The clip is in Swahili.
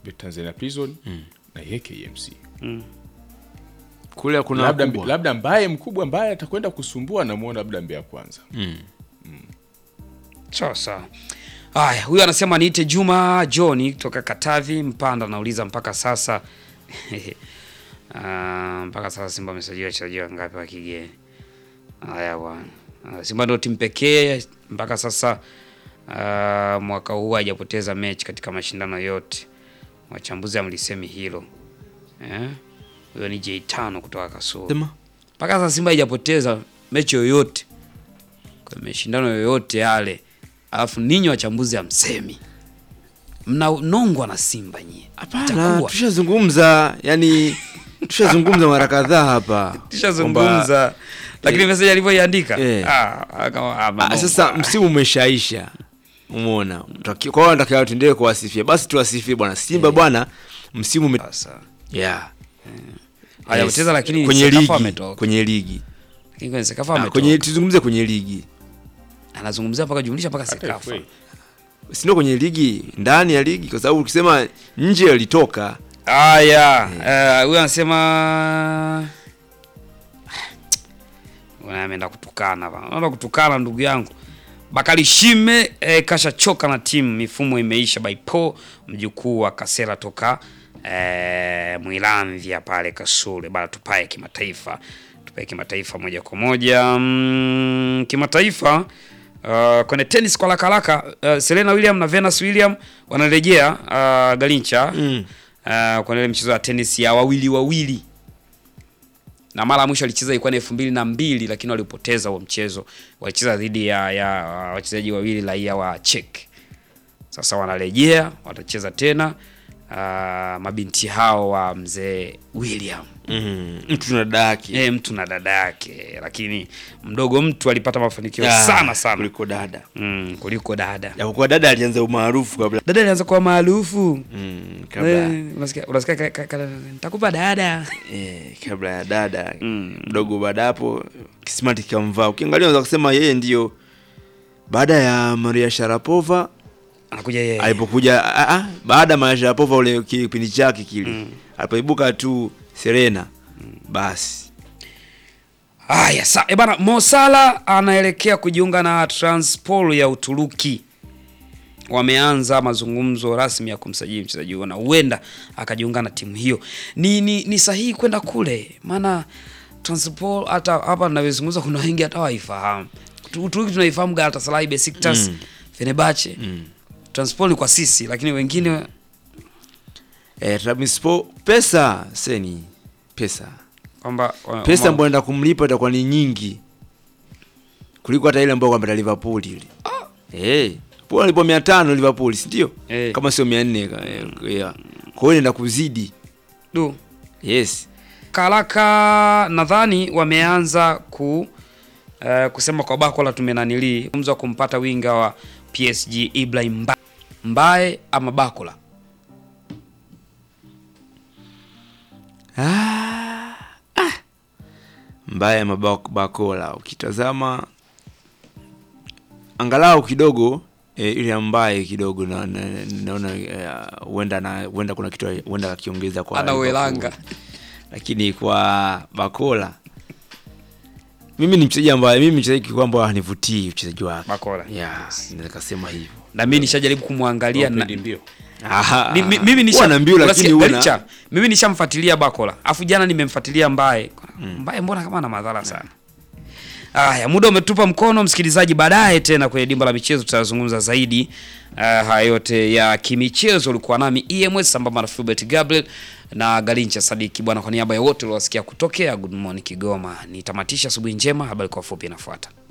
Tanzania Prison na yeye KMC. kule kuna Labda, wakubwa. labda mbaye mkubwa ambaye atakwenda kusumbua namuona labda Mbeya kwanza. Sawa sawa. Haya, huyu anasema niite Juma John kutoka Katavi Mpanda, anauliza mpaka sasa Ah, mpaka sasa Simba amesajiliwa wachezaji wangapi wa kigeni? Haya bwana. Ah, Simba ndio timu pekee mpaka sasa ah, mwaka huu hajapoteza mechi katika mashindano yote. Wachambuzi amlisemi hilo. Eh? Huyo ni J5 kutoka Kasulu. Sema. Mpaka sasa Simba haijapoteza mechi yoyote kwa mashindano yoyote yale, alafu ninyi wachambuzi hamsemi, mnanongwa na Simba nyie. Hapana, Itakuwa. tushazungumza yani tushazungumza mara kadhaa hapa Tushazungumza, lakini message alivyoiandika Eh. ah, akawa Ah, amenongwa. sasa msimu umeshaisha umeona Tutaki- kwa hiyo natakiwa tuendelee kuwasifia basi tuwasifie bwana simba bwana msimu ume... Sasa yeah. hajapoteza, lakini kwenye Sekafa ligi ametoka. kwenye ligi Lakini kwenye Sekafa Ah, ametoka. kwenye tuzungumze kwenye ligi anazungumzia mpaka jumlisha mpaka Hata Sekafa. FA. sindo kwenye ligi ndani ya ligi kwa sababu ukisema nje alitoka Haya, eh, huyu anasema Bwana, ameenda kutukana bana. Anaenda kutukana ndugu yangu. Bakari Shime eh, kashachoka na timu, mifumo imeisha by Paul mjukuu wa Kasera toka eh, Mwilanvya pale Kasule. Bana tupae kimataifa. Tupae kimataifa moja kwa moja. Mm, kimataifa Uh, kwenye tennis kwa haraka haraka uh, Serena William na Venus William wanarejea uh, Galincha Mm. uh, kwenye ile mchezo wa tennis ya wawili wawili na mara ya mwisho alicheza ilikuwa ni elfu mbili na mbili lakini walipoteza huo mchezo. Walicheza dhidi ya, ya uh, wachezaji wawili raia wa Czech. Sasa wanarejea watacheza tena uh, mabinti hao wa mzee William mm. mtu na daki e, mtu na dada yake, lakini mdogo mtu alipata mafanikio Ah, sana sana kuliko dada mm, kuliko dada. japokuwa dada alianza umaarufu kabla Dada alianza kuwa maarufu mm, kabla Eh, unasikia unasikia ka- ka- ka- nitakupa dada eh, kabla ya dada mdogo baada hapo kismati kikamvaa ukiangalia unaweza kusema yeye ndio baada ya Maria Sharapova anakuja yeye alipokuja ah, ah, baada ya Maria Sharapova ule kipindi chake kile alipoibuka tu Serena basi Haya, sa e bana, Mo Salah anaelekea kujiunga na Transpol ya Uturuki. Wameanza mazungumzo rasmi ya kumsajili mchezaji huyo na huenda akajiunga na timu hiyo. Ni, ni, ni sahihi kwenda kule, maana Transpol hata hapa ninavyozungumza kuna wengi hata waifahamu. Uturuki tunaifahamu Galatasaray, Besiktas, Mm. Fenerbahce. Transpol ni kwa sisi, lakini wengine eh, Trabzonspor pesa seni pesa kwamba pesa ambayo anaenda kumlipa itakuwa ni nyingi kuliko hata ile ambayo kwamba Liverpool ile eh Liverpool alipo 500 Liverpool si ndio Eh. kama sio 400 ka- eh, yeah. kwa hiyo inaenda kuzidi du yes Karaka nadhani wameanza ku uh, kusema kwa Bakola tumenanili mzo kumpata winga wa PSG Ibrahim Mba- Mbaye ama Bakola. ah, ah. mbaya mabakola ukitazama angalau kidogo eh, ile ambaye kidogo na- na- naona eh, huenda na huenda kuna kitu huenda akiongeza kwa Ana Liverpool. Welanga. lakini kwa Bakola mimi ni mchezaji ambaye mimi mchezaji kwamba hanivutii uchezaji wake Bakola. yeah, naweza kusema hivyo Na mimi nishajaribu kumwangalia na, Upendi mbio. Aha. ni, mi- mimi Huwa nisha na mbio lakini unasikia, huwa Galicha, mimi nishamfuatilia Bakola. Afu jana nimemfuatilia Mbaye. Mbaye mbona kama ana madhara sana. Aya, muda umetupa mkono msikilizaji, baadaye tena kwenye dimba la michezo tutazungumza zaidi uh, haya yote ya kimichezo. Ulikuwa nami EMS sambamba na Fulbert Gabriel na Galincha Sadiki bwana, kwa niaba ya wote uliowasikia kutokea Good Morning Kigoma, nitamatisha asubuhi njema. Habari kwa fupi inafuata.